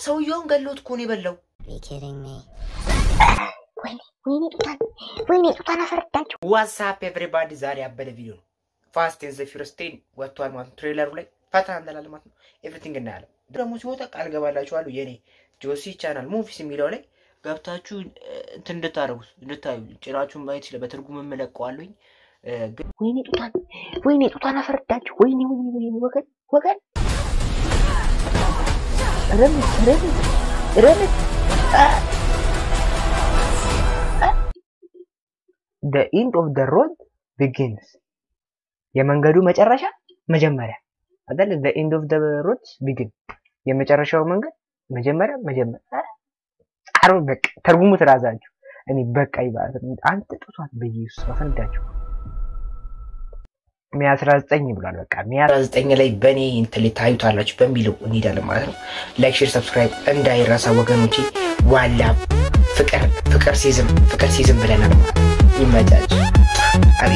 ሰውየውን ገሎት እኮ ነው የበላው። ወይኔ ጡቷን ወይኔ ጡቷን አፈረዳችሁ። ዋትስአፕ ኤቭሪባዲ ዛሬ ያበደ ቪዲዮ ነው። ፋስት ኤንድ ዘ ፊውሪየስ ቴን ወጥቷል ማለት ነው። ትሬለሩ ላይ ፈታ እንላለን ማለት ነው። ኤቭሪቲንግ እናያለን። ደግሞ ሲወጣ ቃል ገባላችኋለሁ የኔ ጆሲ ቻናል ሙቪስ የሚለው ላይ ገብታችሁ እንትን እንድታደርጉት እንድታዩ ጭናችሁን ማየት ይችላል። በትርጉም እምለቀዋለሁኝ ግን ወይኔ ጡቷን ወይኔ ጡቷን አፈረዳችሁ። ወይኔ ወይኔ ወይኔ ወገን ወገን ረምት ረምት ረምት the end of the road begins የመንገዱ መጨረሻ መጀመሪያ አይደል? the end of the road begin የመጨረሻው መንገድ መጀመሪያ መጀመሪያ አሮ በቃ ተርጉሙት ራሳችሁ። እኔ በቃ ይባል አንተ ጡቷት በኢየሱስ አፈንዳችሁ። ሚያ 19 ብሏል። በቃ ሚያ 19 ላይ በእኔ እንትን ላይ ታዩታላችሁ በሚለው እንሄዳለን ማለት ነው። ላይክ፣ ሼር፣ ሰብስክራይብ እንዳይረሳ ወገኖቼ። ዋላ ፍቅር ፍቅር ሲዝም ፍቅር ሲዝም ብለናል ማለት ነው። ይመቻች።